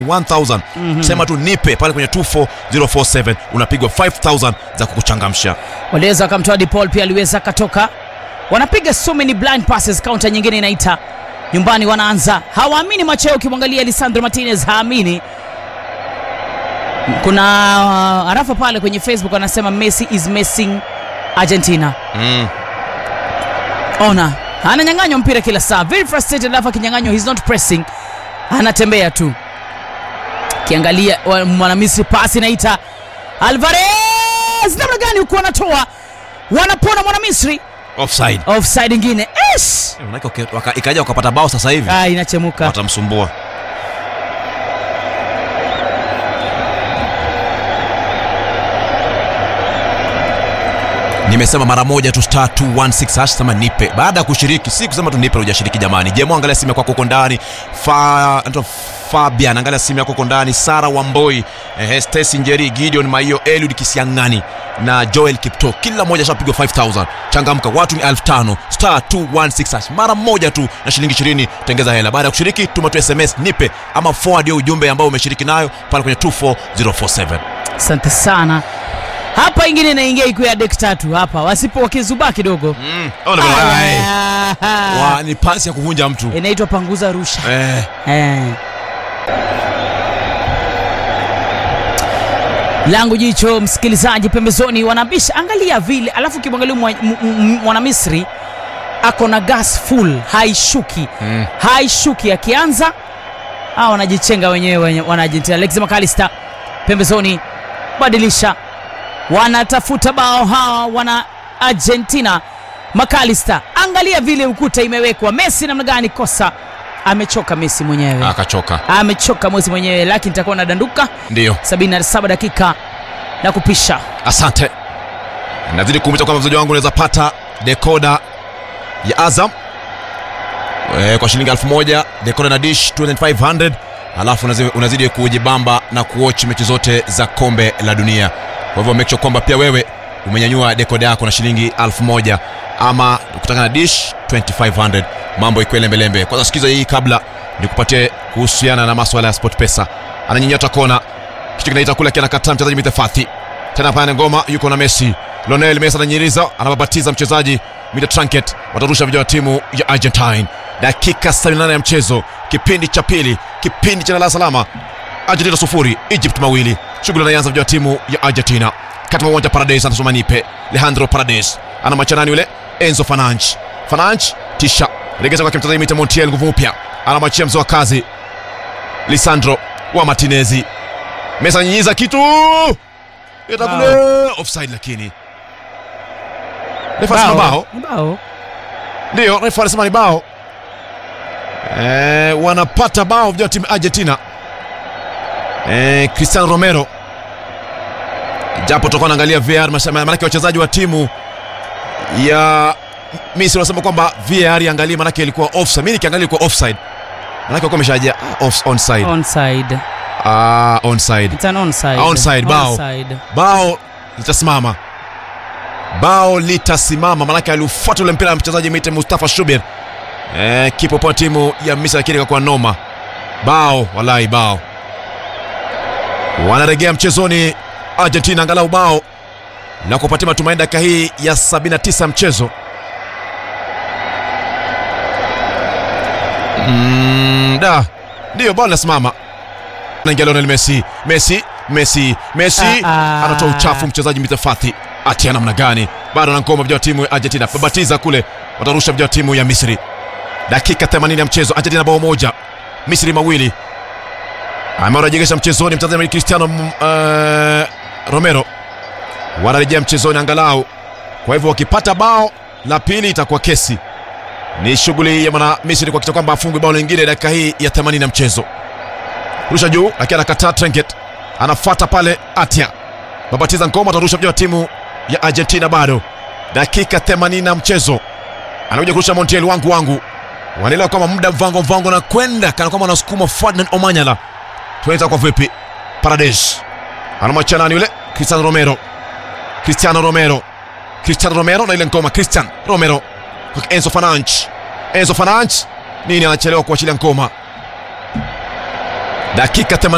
1000 sema tu nipe pale kwenye 24047 unapigwa 5000 za kukuchangamsha waliweza wakamtoa DePaul pia aliweza akatoka wanapiga so many blind passes counter nyingine inaita nyumbani wanaanza hawaamini macho yao ukimwangalia Lisandro Martinez haamini kuna uh, arafa pale kwenye Facebook wanasema Messi is missing Argentina mm. ona ananyang'anywa mpira kila saa very frustrated alafu akinyang'anywa he's not pressing anatembea tu kiangalia wa- mwanamisri pasi naita alvarez namna gani huku wanatoa wanapona mwanamisri offside offside ingine Ish! Eh, manake wake- waka- ikaja wakapata bao sasa hivi ah, inachemuka watamsumbua nimesema mara moja tu star 216 hash sema nipe baada ya kushiriki si kusema tu nipe na hujashiriki jamani jemo angalia simu yako huko ndani Fa, anaitwa fabian angalia simu yako huko ndani sara wamboi eh, stesi njeri gideon maio eliud kisiangani na joel kipto kila mmoja shapigwa 5000 changamka watu ni 5000 star 216 hash mara moja tu na shilingi 20 tengeza hela baada ya kushiriki tuma tu sms nipe ama forward hiyo ujumbe ambao umeshiriki nayo pale kwenye 24047 asante sana hapa ingine inaingia ikiwa ya dek tatu hapa wasipo wakizubaa kidogo mm. Ole, ole, ai. Ah, Wa, ni pasi ya kuvunja mtu inaitwa panguza rusha eh. Eh. langu jicho msikilizaji pembezoni wanabisha angalia vile alafu ukimwangalia mwa- m- m- mwanamisri ako na gas full haishuki Mm. haishuki akianza a wanajichenga wenyewe wenye- wana argentina lex macalister pembezoni badilisha wanatafuta bao hawa wana argentina macalister angalia vile ukuta imewekwa messi namna gani kosa amechoka messi mwenyewe akachoka amechoka mwezi mwenyewe lakini nitakuwa nadanduka ndio 77 dakika na kupisha asante nazidi kuumiza kwamba mzaji wangu unaweza pata dekoda ya azam e, kwa shilingi 1000 dekoda na dish 2500 alafu unazi- unazidi kujibamba na kuochi mechi zote za kombe la dunia kwa hivyo make sure kwamba pia wewe umenyanyua dekoda yako na shilingi 1000 ama kutaka na dish 2500 mambo ikiwa lembelembe kwanza sikiza hii kabla nikupatie kuhusiana na maswala ya sport pesa ananyinyota kona kitu kinaita kule akianakataa mchezaji mitefathi tena pale ngoma yuko na messi lonel messi ananyiriza anababatiza mchezaji mita tranket watarusha vijana wa timu ya argentine dakika 78 ya mchezo kipindi cha pili kipindi cha lala salama argentina sufuri egypt mawili shughuli anaanza vijana wa timu ya argentina kati mwa uwanja paradis anasoma nipe leandro paradis ana machanani yule enzo fananch fananch tisha regeza kwake mchezaji mita montiel nguvu mpya anamwachia mzee wa kazi lisandro wa martinezi mesa ananyinyiza kitu itakule offside lakini refa anasema bao Ni bao ndio refa anasema ni bao eh, wanapata bao vijana wa timu ya argentina eh, cristiano romero japo tutakuwa naangalia var masha- maanake wachezaji wa timu ya misri wanasema kwamba var iangalie maanake ilikuwa offside mi nikiangalia ilikuwa offside maanake walikuwa ameshaja ah, off, onside onside ah, onside it's an onside Onside, bao. Onside. bao litasimama bao litasimama manake aliufuata ule mpira wa mchezaji mite mustafa shubir eh, kipopo wa timu ya misri lakini ikakuwa noma bao walai bao wanaregea mchezoni argentina angalau bao la kupatia matumaini dakika hii ya 79 mchezo mm, da ndiyo bao linasimama naingia Lionel Messi Messi Messi Messi Ah, ah. anatoa uchafu mchezaji mitafathi atia namna gani bado anangoma vijana wa timu ya Argentina babatiza kule watarusha vijana wa timu ya Misri dakika 80 ya mchezo Argentina bao moja Misri mawili amewarejesha mchezoni mtazamaji Cristiano mm, eh, Romero wanarejea mchezoni angalau kwa hivyo wakipata bao la pili itakuwa kesi ni shughuli ya mwana Misri kuhakikisha kwamba afungwe bao lingine dakika hii ya 80 ya mchezo rusha juu lakini anakataa Trenket anafuata pale Atia babatiza ngoma atarusha vijana wa timu ya Argentina bado dakika 80 na mchezo anakuja kurusha Montiel wangu wangu wanaelewa kwamba muda mvango mvango na kwenda kana kwamba anasukuma Ferdinand Omanyala tunaita kwa vipi Paredes anamwachia nani yule Cristiano Romero Cristiano Romero Cristiano Romero na ile ngoma Cristian Romero kwa Enzo Fernandes Enzo Fernandes nini anachelewa kuachilia ngoma dakika 80